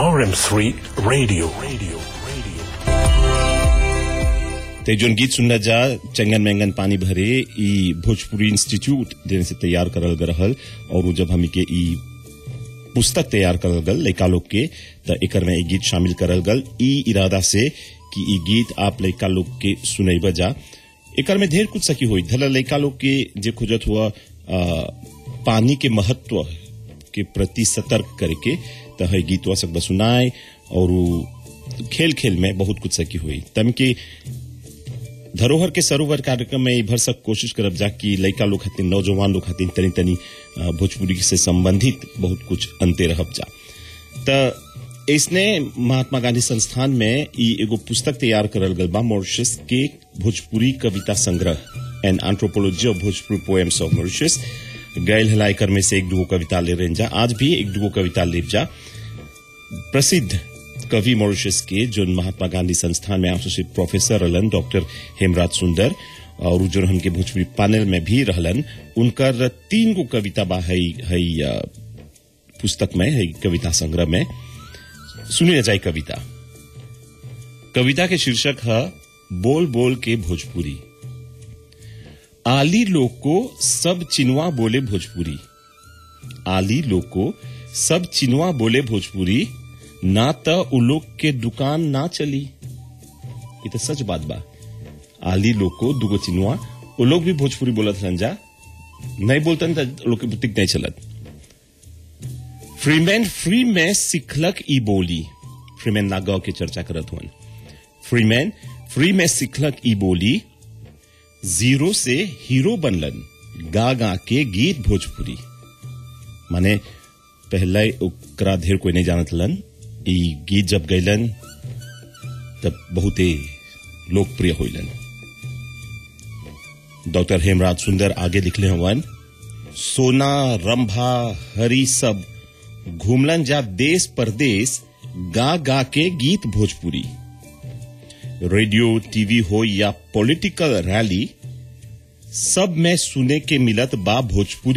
RM3 Radio. Radio. Radio. ते जोन गीत सुनना जा चंगन मैंगन पानी भरे ई भोजपुरी इंस्टीट्यूट देने से तैयार करल गए रहल और उ जब हमी के ई पुस्तक तैयार करल गल लड़का लोग के त एकर में ई गीत शामिल करल गल ई इरादा से कि ई गीत आप लड़का लोग के सुनैब जा एकर में ढेर कुछ सकी हुई धला लड़का लोग के जे खोजत हुआ आ, पानी के महत्व के प्रति सतर्क करके त है गीतवा सब सुनाए और उ खेल खेल में बहुत कुछ सकी हुई तम के धरोहर के सरोवर कार्यक्रम में ई भर सक कोशिश करब जा कि लड़का लोग खातिर नौजवान लोग खातिर तनी तनी अ, भोजपुरी से संबंधित बहुत कुछ अंते रहब जा त इसने महात्मा गांधी संस्थान में ई एगो पुस्तक तैयार करल गल बा मॉरिशस के भोजपुरी कविता संग्रह an anthropology of Bhojpuri poems of Mauritius गैल हलाइकर में से एक दुगो कविता ले रहे जा आज भी एक दुगो कविता ले जा प्रसिद्ध कवि मॉरिशस के जो महात्मा गांधी संस्थान में एसोसिएट प्रोफेसर रहलन डॉक्टर हेमराज सुंदर और उ जो हमके भोजपुरी पैनल में भी रहलन उनकर तीन गो कविता बा है, है अ, पुस्तक में है कविता संग्रह में सुनी न जाए कविता कविता के शीर्षक है बोल बोल के भोजपुरी आली लोग को सब चिनवा बोले भोजपुरी आली लोग को सब चिनवा बोले भोजपुरी ना त उ लोग के दुकान ना चली ये तो सच बात बा आली लोग को दुगो चिनवा वो लोग भी भोजपुरी बोलत रहन जा नहीं बोलतन त लोग के बुतिक नहीं चलत फ्रीमैन फ्री में सिखलक ई बोली फ्रीमैन नागाव के चर्चा करत हुन फ्रीमैन फ्री में सिखलक ई बोली जीरो से हीरो बनलन गा गा के गीत भोजपुरी माने पहले ओकरा ढेर कोई नहीं जानत हलन ई गीत जब गैलन तब बहुते लोकप्रिय होइलन डॉक्टर हेमराज सुंदर आगे लिखले हवन सोना रंभा हरी सब घूमलन जा देश परदेश गा गा के गीत भोजपुरी रेडियो टीवी हो या पॉलिटिकल रैली सब में सुने के मिलत बा भोजपुरी